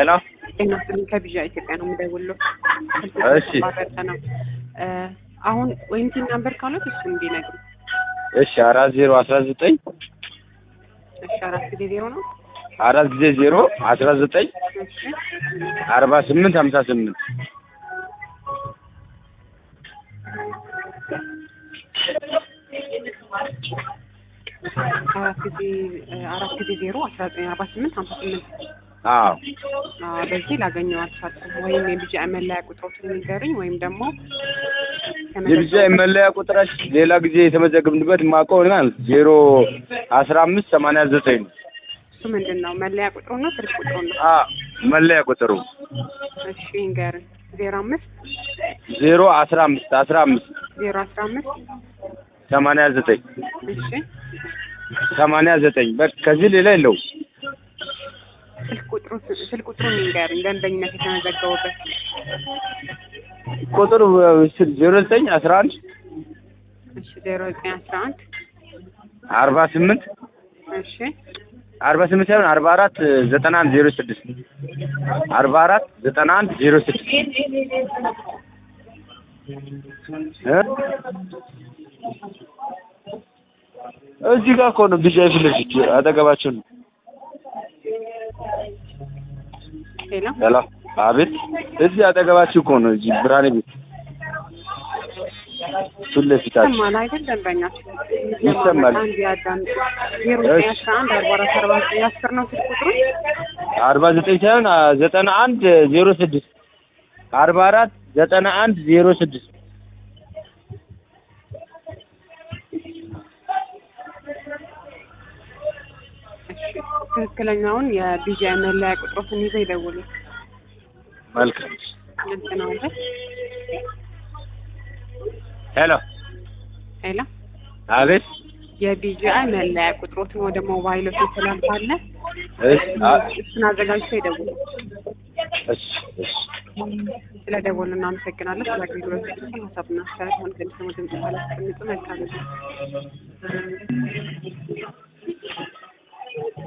ሄሎ ጤና ይስጥልኝ ከቢዣ ኢትዮጵያ ነው የምደውለው። እሺ። ተቋረጠ ነው እ አሁን ወይም ቲን ናምበር ካሉት እሱ እንዲነግሩ። እሺ አራት ዜሮ አስራ ዘጠኝ እሺ አራት ጊዜ ዜሮ ነው። አራት ጊዜ ዜሮ አስራ ዘጠኝ እሺ አርባ ስምንት ሀምሳ ስምንት አራት ጊዜ እ አራት ጊዜ ዜሮ አስራ ዘጠኝ አርባ ስምንት ሀምሳ ስምንት አዎ አዎ፣ በዚህ ላገኘው አልቻልኩም። ወይም የቢጃ መለያ ቁጥሮችን ንገሩኝ ወይም ደግሞ የብቻ መለያ ቁጥራች ሌላ ጊዜ የተመዘገብንበት ማውቀው ማለት ዜሮ አስራ አምስት ሰማንያ ዘጠኝ ነው። እሱ ምንድን ነው? መለያ ቁጥሩ ነው ስልክ ቁጥሩ ነው? አ መለያ ቁጥሩ እሺ ንገርን። ዜሮ አምስት ዜሮ አስራ አምስት አስራ አምስት ዜሮ አስራ አምስት ሰማንያ ዘጠኝ እሺ ሰማንያ ዘጠኝ በቃ ከዚህ ሌላ የለውም። ስልክ ቁጥሩ ስልክ ቁጥሩ ንገርን። ደንበኝነት የተመዘገቡበት ቁጥሩ ዜሮ ዘጠኝ አስራ አንድ እሺ ዜሮ ዘጠኝ አስራ አንድ አርባ ስምንት እሺ አርባ ስምንት ሳይሆን አርባ አራት ዘጠና አንድ ዜሮ ስድስት አርባ አራት ዘጠና አንድ ዜሮ ስድስት እ እዚህ ጋር እኮ ነው ቢጃይ ፊት ለፊት አጠገባቸው ነው። ሌላ ሄሎ አቤት፣ እዚህ አጠገባችሁ እኮ ነው። እዚህ ብርሃኔ ቤት ፊት ለፊታችሁ ይሰማል አይደል? ደንበኛችን ይሰማል። አንድ ያዳምጡ። ዜሮ ዘጠኝ አስራ አንድ አርባ አራት አርባ ዘጠኝ አስር ነው ስልክ ቁጥሩ። አርባ ዘጠኝ ሳይሆን አ- ዘጠና አንድ ዜሮ ስድስት አርባ አራት ዘጠና አንድ ዜሮ ስድስት እሺ ትክክለኛውን የቢጃ መለያ ቁጥሮትን ይዘው ይደውሉ። መልካም። ግልጽ ነው አይደል? ሄሎ ሌላ አቤት፣ የቢጂአይ መለያ ቁጥሮትን ወደ ሞባይሎች ስላልፋለ እሺ፣ አ- እሱን አዘጋጅተው ይደውሉ። እሺ፣ እሺ። ስለ ደወሉ እናመሰግናለን። ስለ አገልግሎት ሀሳብና አስተያየት ሆን ከሚሰሙ ድምጽ ባላስቀምጡ መልካም ነው።